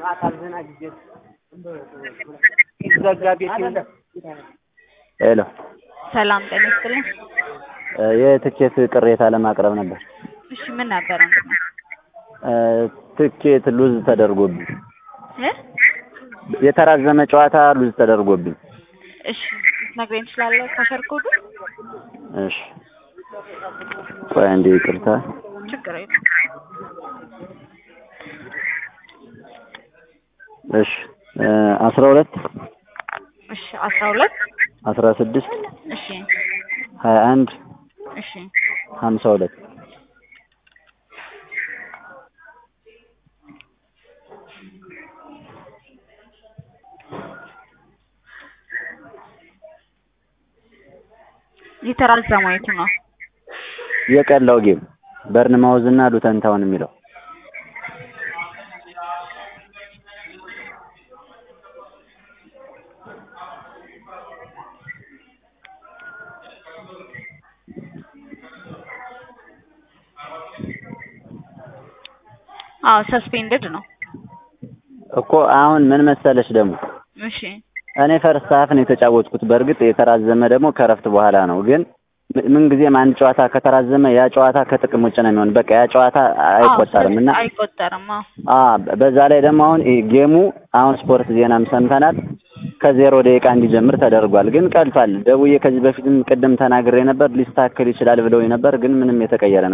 ሄሎ ሰላም ጤና ይስጥልኝ። የትኬት ቅሬታ ለማቅረብ ነበር። እሺ ምን ነበር ወንድሜ? ትኬት ሉዝ ተደርጎብኝ እ የተራዘመ ጨዋታ ሉዝ ተደርጎብኝ። እሺ ልትነግረኝ ትችላለህ ካሸር ኮዱ? እሺ ቆይ አንዴ ይቅርታ። ችግር የለም። እሺ አስራ ሁለት እሺ አስራ ሁለት አስራ ስድስት እሺ ሀያ አንድ እሺ ሀምሳ ሁለት የተራዘመው የቱ ነው? የቀላው ጌም በርንማውዝ እና ሉተን ታውን የሚለው አዎ ሰስፔንድድ ነው። እኮ አሁን ምን መሰለሽ ደግሞ እሺ እኔ ፈርስት ሀፍ ነው የተጫወትኩት። በእርግጥ የተራዘመ ደግሞ ከረፍት በኋላ ነው። ግን ምን ጊዜም አንድ ጨዋታ ከተራዘመ ያ ጨዋታ ከጥቅም ውጭ ነው የሚሆን። በቃ ያ ጨዋታ አይቆጠርም እና አይቆጠርም። አዎ አ በዛ ላይ ደግሞ አሁን ይሄ ጌሙ አሁን ስፖርት ዜናም ሰምተናል ከዜሮ ደቂቃ እንዲጀምር ተደርጓል። ግን ቀልቷል። ደውዬ ከዚህ በፊትም ቅድም ተናግሬ ነበር ሊስተካከል ይችላል ብለው ነበር። ግን ምንም የተቀየረ